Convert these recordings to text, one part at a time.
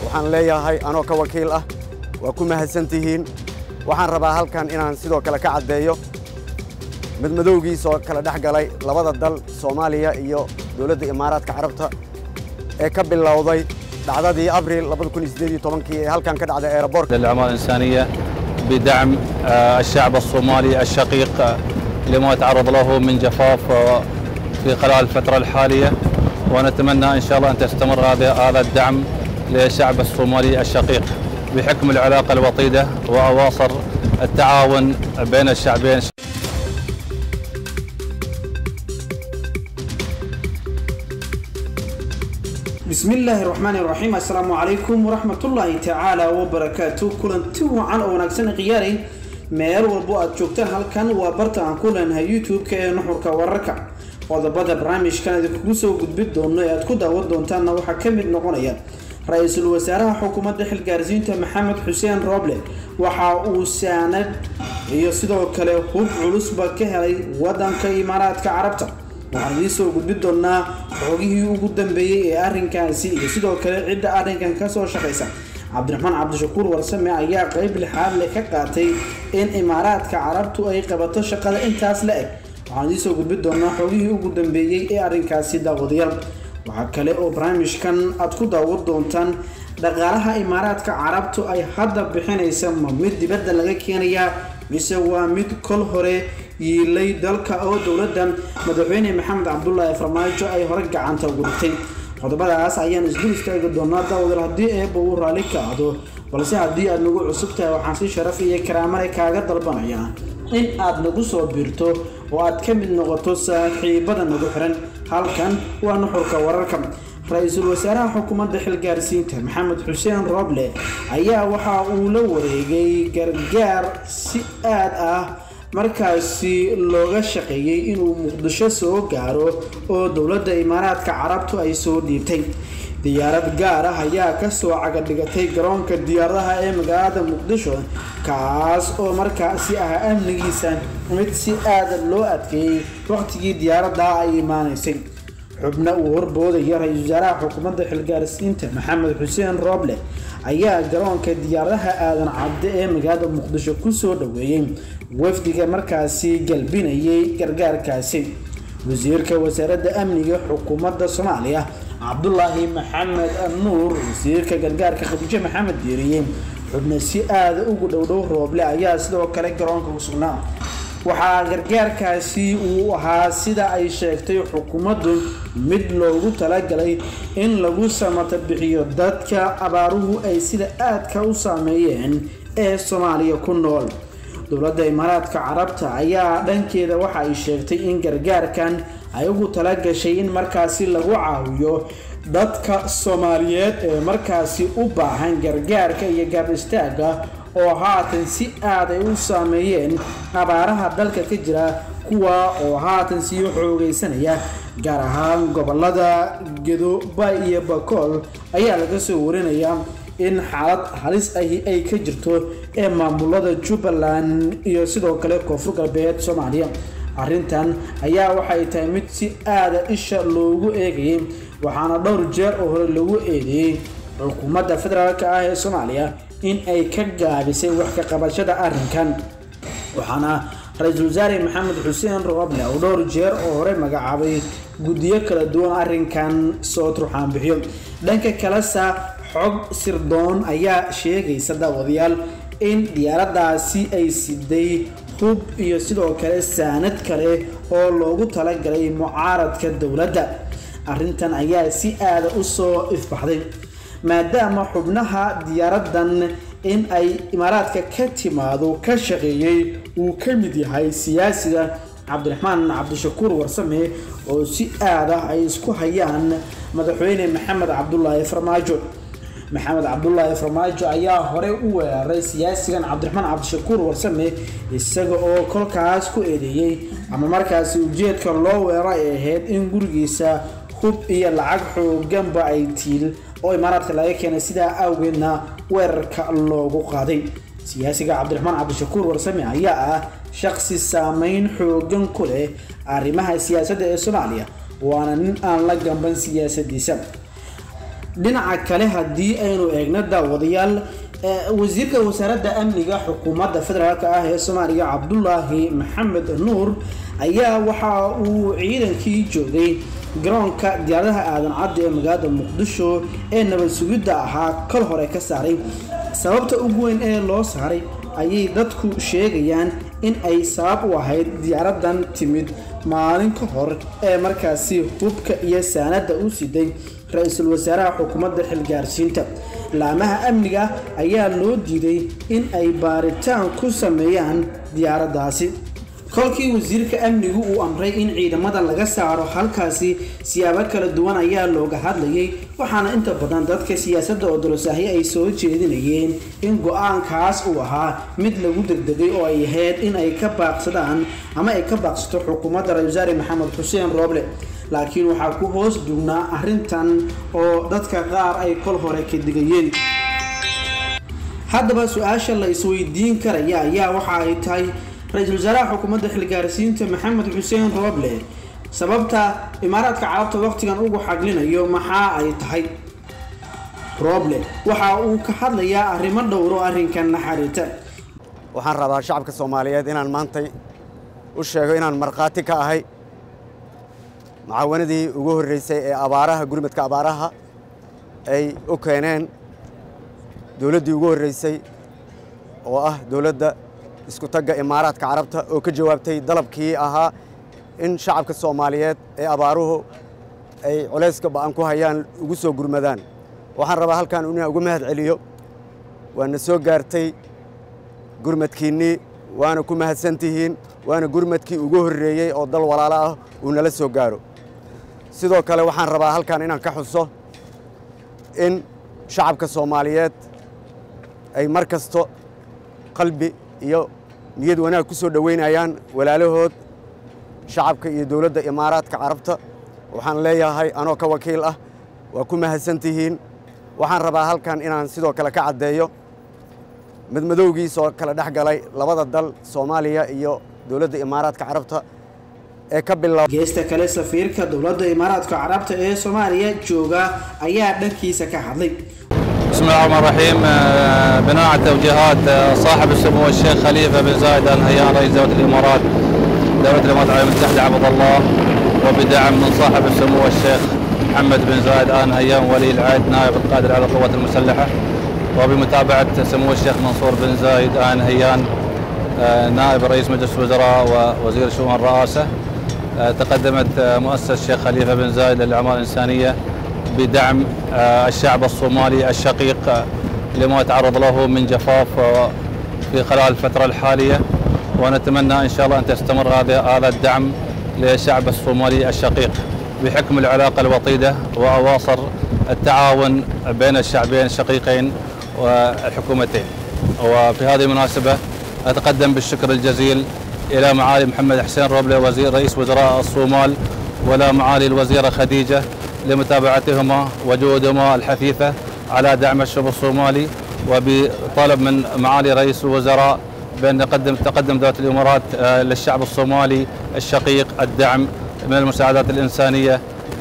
waxaan leeyahay anoo ka wakiil ah waa ku mahadsan tihiin waxaan rabaa halkan inaan sidoo kale ka caddeeyo madmadowgiisoo kala dhex galay labada dal soomaaliya iyo dowladda imaaraadka carabta ee ka bilowday dhacdadii abriil ee halkan ka dhacday eeraboorka للأعمال الإنسانية بدعم آه، الشعب الصومالي الشقيق آه، لما تعرض له من جفاف آه، في خلال الفترة الحالية ونتمنى إن شاء الله أن تستمر هذا هذا الدعم للشعب الصومالي الشقيق بحكم العلاقة الوطيدة وأواصر التعاون بين الشعبين بسم الله الرحمن الرحيم السلام عليكم ورحمة الله تعالى وبركاته كلنتي وعن وناكسن قياري meel walbo aad joogtaan halkan waa barta aan ku leenahay youtube-ka ee nuxurka wararka qodobada barnaamijkan idinkugu soo gudbin doono ee aad ku daawan doontaanna waxaa ka mid noqonaya ra-iisul wasaaraha xukuumadda xilgaarsiinta maxamed xuseen rooble waxa uu saanad iyo sidoo kale hub culusba ka helay wadanka imaaraadka carabta waxaan idiin soo gudbin doonaa xogihii ugu dambeeyey ee arrinkaasi iyo sidoo kale cidda arrinkan kasoo shaqaysa cabdiraxmaan cabdishakuur warsame ayaa qeyb lixaad leh ka qaatay in imaaraadka carabtu ay qabato shaqada intaas la eg waxaan idiin soo gudbin doonaa xogihii ugu dambeeyey ee arrinkaasi daawadayaal waxaa kale oo barnaamijkan aad ku daawan doontaan dhaqaalaha imaaraadka carabtu ay hadda bixinaysa ma mid dibadda laga keenayaa mise waa mid kol hore yiilay dalka oo dowladda madaxweyne maxamed cabdulaahi farmaajo ay hore gacanta ugu dhigtay qodobadaas ayaan isdul istaagi doonaa daawadayaal haddii eebba uu raalli kacdo balse haddii aad nagu cusub tahay waxaan si sharaf iyo karaamale kaaga dalbanayaa in aad nagu soo biirto oo aad ka mid noqoto saaxiibada nagu xiran halkan waa nuxurka wararka ra-iisul wasaaraha xukuumadda xilgaarsiinta maxamed xuseen roble ayaa waxa uu la wareegay gargaar si aad ah markaasi looga shaqeeyey inuu muqdisho soo gaaro oo dowladda imaaraadka carabtu ay soo dhiibtay diyaarad gaar ah ayaa kasoo cagadhigatay garoonka diyaaradaha ee magaalada muqdisho kaas oo markaasi ah amnigiisa mid si aada loo adkeeyey waqtigii diyaaradda ay imaanaysay xubno uu horboodaya ra-iisul wasaaraha xukuumadda xilgaarsiinta maxamed xuseen rooble ayaa garoonka diyaaradaha aadan cabde ee magaalada muqdisho kusoo dhaweeyey wafdiga markaasi galbinayay gargaarkaasi wasiirka wasaaradda amniga xukuumadda soomaaliya cabdulaahi maxamed nuur wasiirka gargaarka khadiijo maxamed diiriye xubno si aada ugu dhowdhow rooble ayaa sidoo kale garoonka ku sugnaa waxaa gargaarkaasi uu ahaa sida ay sheegtay xukuumaddu mid loogu talagalay in lagu samata bixiyo dadka abaaruhu ay sida aadka u saameeyeen ee soomaaliya ku nool dowladda imaaraadka carabta ayaa dhankeeda waxa ay sheegtay in gargaarkan ay ugu talagashay in markaasi lagu caawiyo dadka soomaaliyeed ee markaasi u baahan gargaarka iyo gaab istaaga oo haatan si aad ay u saameeyeen abaaraha dalka ka jira kuwa oo haatan sii xoogeysanaya gaar ahaan gobolada gedoba iyo bakool ayaa laga soo warinayaa in xaalad halis ahi ay ka jirto ee maamulada jubbaland iyo sidoo kale koonfur galbeed soomaaliya arrintan ayaa waxay tahay mid si aada isha loogu eegayay waxaana dhowr jeer oo hore lagu eedeeyey xukuumadda federaalk ah ee soomaaliya in ay ka gaabisay wax ka qabashada arrinkan waxaana ra-iisul wasaare maxamed xuseen rooble oo dhowr jeer oo hore magacaabay guddiyo kala duwan arrinkan soo turxaan bixiyo dhanka kalesa xog sirdoon ayaa sheegaysa daawadayaal in diyaaradaasi ay siday hub iyo sidoo kale saanad kale oo loogu talagalay mucaaradka dowladda arrintan ayaa si aada u soo ifbaxday maadaama xubnaha diyaaradan in ay imaaraadka ka timaado ka shaqeeyey uu ka mid yahay siyaasiga cabdiraxmaan cabdishakuur warsame oo si aada ay isku hayaan madaxweyne maxamed cabdulaahi farmaajo maxamed cabdulaahi farmaajo ayaa horey u weeraray siyaasigan cabdiraxmaan cabdishakuur warsame isaga oo kolkaas ku eedeeyey ama markaasi ujeedka loo weeraray ay ahayd in gurigiisa hub iyo lacag xooganba ay tiil oo imaaraadka laga keenay sidaa awgeedna weerarka loogu qaaday siyaasiga cabdiraxmaan cabdishakuur warsame ayaa ah shaqsi saameyn xoogan ku leh arrimaha siyaasadda ee soomaaliya waana nin aan la gamban siyaasadiisa dhinaca kale haddii aynu eegno daawadayaal wasiirka wasaaradda amniga xukuumadda federaalk ah ee soomaaliya cabdulaahi maxamed nuur ayaa waxa uu ciidankii joogay garoonka diyaaradaha aadan caddi ee magaalada muqdisho ee nabad sugidda ahaa kol hore ka saaray sababta ugu weyn ee loo saaray ayay dadku sheegayaan in ay sabab u ahayd diyaaradan timid maalin ka hor ee markaasi hubka iyo saanada u siday ra-iisul wasaaraha xukuumadda xilgaarsiinta laamaha amniga ayaa loo diiday in ay baaritaan ku sameeyaan diyaaraddaasi kolkii wasiirka amnigu uu amray in ciidamada laga saaro halkaasi siyaabo kala duwan ayaa looga hadlayay waxaana inta badan dadka siyaasadda oo dolosaahyo ay soo jeedinayeen in go-aankaas uu ahaa mid lagu degdegay oo ay ahayd in ay ka baaqsadaan ama ay ka baaqsato xukuumadda ra-isul wasaare maxamed xuseen rooble laakiin waxaa ku hoos dugnaa arrintan oo dadka qaar ay kol hore ka digayeen haddaba su-aasha la isweydiin karaya ayaa waxa ay tahay ra-iisul wasaaraha xukuumadda xilgaarsiinta maxamed xuseen rooble sababta imaaraadka carabta waqtigan ugu xaglinayo maxaa ay tahay rooble waxa uu ka hadlayaa arrimo dhowro arrinkan naxariita waxaan rabaa shacabka soomaaliyeed inaan maantay u sheego inaan markhaati ka ahay mucaawanadii ugu horreysay ee abaaraha gurmadka abaaraha ay u keeneen dowladdii ugu horreysay oo ah dowladda isku tagga imaaraadka carabta oo ka jawaabtay dalabkii ahaa in shacabka soomaaliyeed ee abaaruhu ay culayska ba'an ku hayaan ugu soo gurmadaan waxaan rabaa halkan inaan uga mahad celiyo waana soo gaartay gurmadkiinnii waana ku mahadsantihiin waana gurmadkii ugu horreeyey oo dal walaalo ah uu nala soo gaaro sidoo kale waxaan rabaa halkan inaan ka xuso in shacabka soomaaliyeed ay mar kasto qalbi iyo niyad wanaag ku soo dhoweynayaan walaalahood shacabka iyo dowladda imaaraadka carabta waxaan leeyahay anoo ka wakiil ah waa ku mahadsantihiin waxaan rabaa halkan inaan sidoo kale ka caddeeyo madmadowgiisoo kala dhex galay labada dal soomaaliya iyo dowladda imaaraadka carabta ee ka bilow geesta kale safiirka dowladda imaaraadka carabta ee soomaaliya jooga ayaa dhankiisa ka hadlay بسم الله الرحمن الرحيم آه، بناء على توجيهات آه، صاحب السمو الشيخ خليفه بن زايد ال نهيان رئيس دوله الامارات دوله الامارات العربيه المتحده عبد الله وبدعم من صاحب السمو الشيخ محمد بن زايد ال نهيان ولي العهد نائب القائد على القوات المسلحه وبمتابعه سمو الشيخ منصور بن زايد ال نهيان آه، نائب رئيس مجلس الوزراء ووزير شؤون الرئاسه آه، تقدمت آه، مؤسسه الشيخ خليفه بن زايد للاعمال الانسانيه بدعم آه، الشعب الصومالي الشقيق آه، لما يتعرض له من جفاف آه، في خلال الفترة الحالية ونتمنى إن شاء الله أن تستمر هذا هذا الدعم للشعب الصومالي الشقيق بحكم العلاقة الوطيدة وأواصر التعاون بين الشعبين الشقيقين والحكومتين وفي هذه المناسبة أتقدم بالشكر الجزيل إلى معالي محمد حسين روبلي وزير رئيس وزراء الصومال ولا معالي الوزيرة خديجة لمتابعتهما وجهودهما الحثيثة على دعم الشعب الصومالي وبطلب من معالي رئيس الوزراء بأن نقدم تقدم دولة الإمارات آه، للشعب الصومالي الشقيق الدعم من المساعدات الإنسانية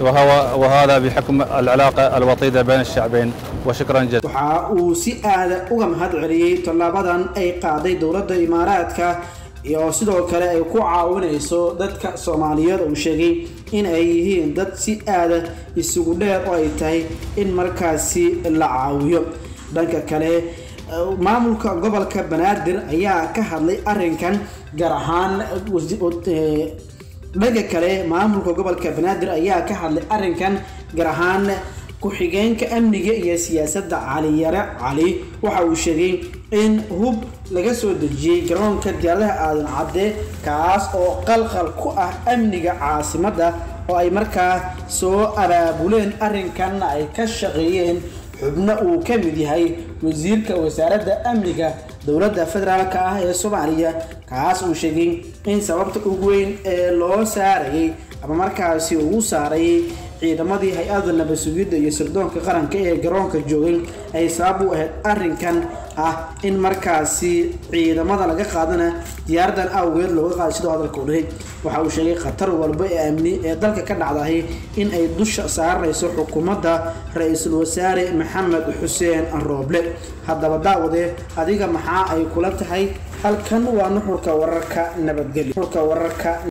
وهو وهذا بحكم العلاقة الوطيدة بين الشعبين وشكرا جزيلا waxa uu si aada uga mahad celiyey tallaabadan ay qaaday dowladda imaaraadka iyo sidoo kale ay ku caawinayso dadka soomaaliyeed uu sheegay in ay yihiin dad si aada isugu dheer oo ay tahay in markaasi la caawiyo dhanka kale eh, maamulka gobolka banaadir ayaa ka hadlay arinkan gaar ahaan wasi- eh, dhanka kale maamulka gobolka banaadir ayaa ka hadlay arinkan gaar ahaan ku-xigeenka amniga iyo siyaasadda cali yare cali waxa uu sheegay in hub laga soo dejiyey garoonka diyaaradaha aadan cadde kaas oo qalqal ku ah amniga caasimadda oo ay markaa soo abaabuleen arrinkanna ay ka shaqeeyeen xubno uu ka mid yahay wasiirka wasaaradda amniga dowladda federaalk ah ee soomaaliya kaas uu sheegay in sababta ugu weyn ee loo saarayay ama markaasi ugu saarayay ciidamadii hay-ada nabad sugidda iyo sirdoonka qaranka ee garoonka joogay ay sabab u ahayd arrinkan ah in markaasi ciidamada laga qaadana diyaaradan awgeed looga qaaday sidoo hadalka u dhihay waxa uu sheegay khatar walba ee amni ee dalka ka dhacdahay in ay dusha saarayso xukuumadda ra-iisul wasaare maxamed xuseen rooble haddaba daawade adiga maxaa ay kula tahay halkan waa nuxurka wararka nabadgelyo